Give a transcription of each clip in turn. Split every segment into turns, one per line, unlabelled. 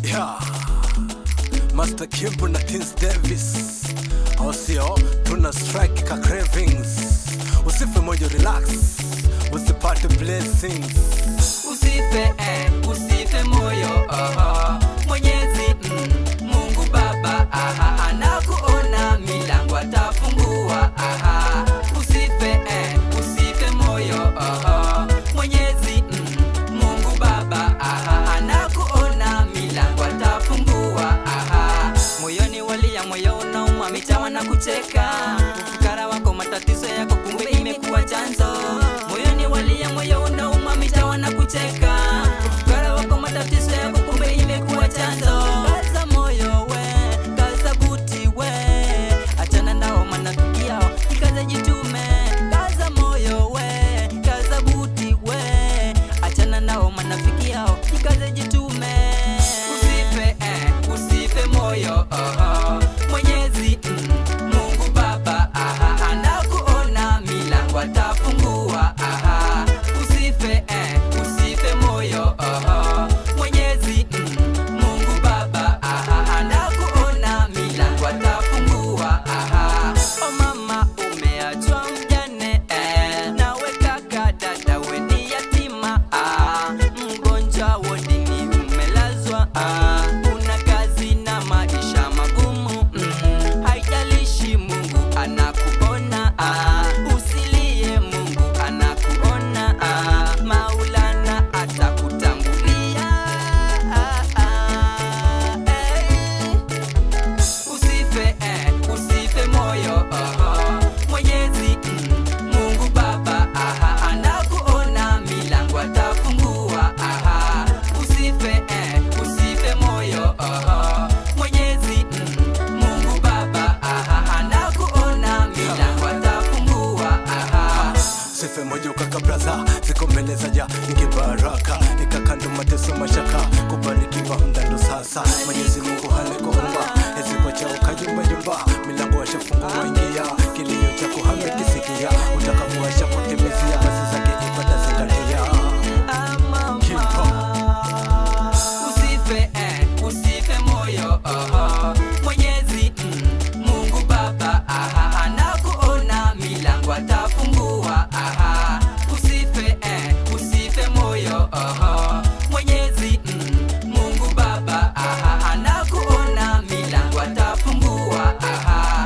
Yeah. Master Kimbo na Tins Davis au sio? Tuna strike ka cravings, usife moyo, relax, usipate blessings.
usife eh, usife moyo aha. Mwenyezi mm, Mungu Baba aha, anakuona milango atafungua aha. Usife eh, usife moyo aha. Mwenyezi mm, Mungu Baba aha, anakuona milango atafungua aha. Moyoni walia, moyo unauma, mitawa na kucheka, ufukara wako, matatizo yako, kumbe imekuwa chanzo. Moyoni walia, moyo unauma, mitawa na kucheka, ufukara wako, matatizo yako, kumbe imekuwa chanzo. Kaza moyo we, kaza buti we, achana nao manafiki yao, ikaze jitume. Kaza moyo we, kaza buti we, achana nao manafiki yao, ikaze jitume. Usife eh, usife moyo aha. Mwenyezi mm, Mungu Baba aha, anakuona milango atafungua aha. Usife eh, usife moyo aha. Mwenyezi mm, Mungu Baba aha, anakuona milango atafungua aha. O mama umeachwa mjane eh, nawe kaka dada we ni yatima ah, mgonjwa wodini umelazwa ah, una kazi na maisha magumu mm, haijalishi Mungu anakuona ah, usilie Mungu anakuona ah, Maulana atakutangulia ah, ah, eh. Usife eh, usife moyo aha. Mwenyezi mm, Mungu Baba aha, anakuona milango atafungua aha. Usife eh, usife moyo aha. Mwenyezi mm, Mungu Baba aha, anakuona milango atafungua aha.
Sife moyo kaka braza, ziko mbele za ja ingi baraka, nikakando mateso mashaka, kubarikiwa mdando sasa. Mwenyezi Mungu halikuumba, eziko cha ukayumba yumba, milango washafungua ingia, kilio chako hamekisikia, utakapoasha kutimizia, basi zake ibada zingatia. Kimpo.
Usife eh, usife moyo aha. Mwenyezi mm, Mungu Baba aha, anakuona milango atafungua aha. Usife eh, usife moyo aha. Mwenyezi mm, Mungu Baba aha, anakuona milango atafungua aha.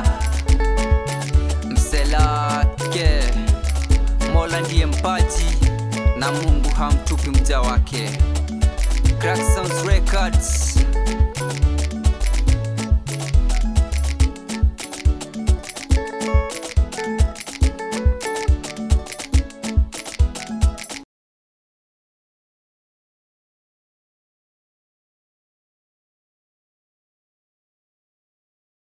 Mselake Mola ndiye mpaji na Mungu hamtupi mja wake. Crack Sounds Records